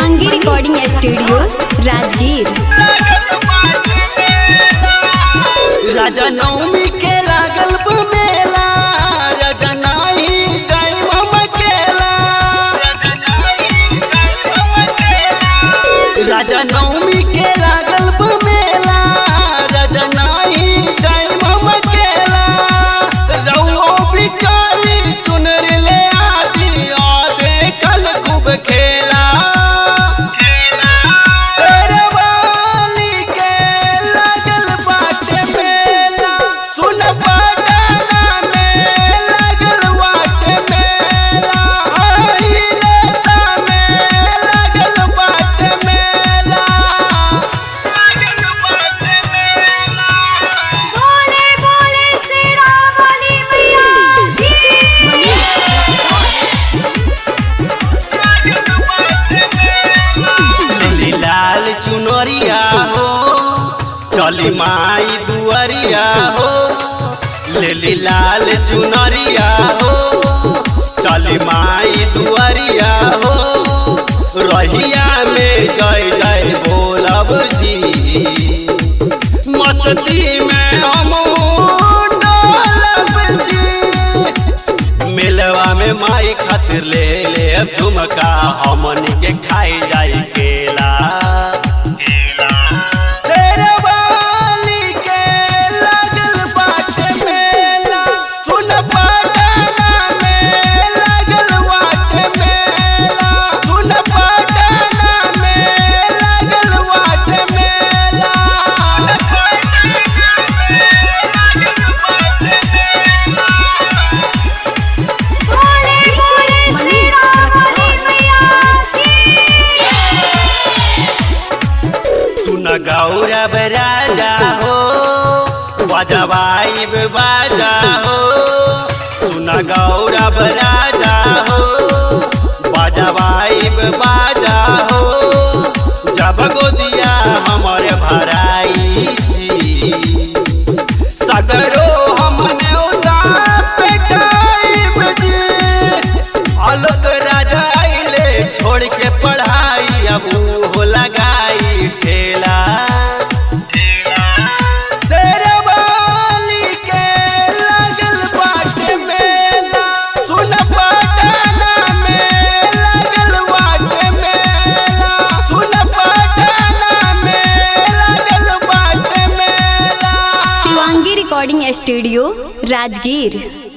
Shivangi recording studio Rajgir राजा नवमी के लागल बा मेला राजा नाही जाई मम केला राजा नवमी के लागल बा मेला राजा नाही जाई मम केला रउओ बिचारी चुनर ले आदि आदे कल खूब खेला शेरवाली के लागल बाटे मेला सुन पटना में लागल बाटे मेला अहिले सा में लागल बाटे मेला लागल बाटे मेला बोले बोले शेरा वाली मैया लिली लाल चुनरिया हो चली माई दुआरिया हो लिली लाल चुनरिया हो चली माई दुआरिया हो रहिया में जय जय बोलब जी मस्ती में हम डोलब जी मिलवा में माई खातिर ले ले अब झुमका हमन के खाई जाई केला शेरवाली के लागल बाटे मेला सुन पटना में लागल बाटे मेला सुन पटना में लागल बाटे मेला बोले बोले शेरा वाली मैया सुन गौरव राजा हो बजवाई बाजा हो सुन गौरव राजा हो बजवाई बाजा हो जब गोदिया हमर भराई जी सगरो हमने उदार पेटाई जी अलग राजा आइले छोड़ के पढ़ाई अब हो लगाई ठेला शेरवाली के लागल बाटे मेला सुन पटना में लागल बाटे मेला सुन पटना में लागल बाटे मेला शिवांगी रिकॉर्डिंग स्टूडियो राजगीर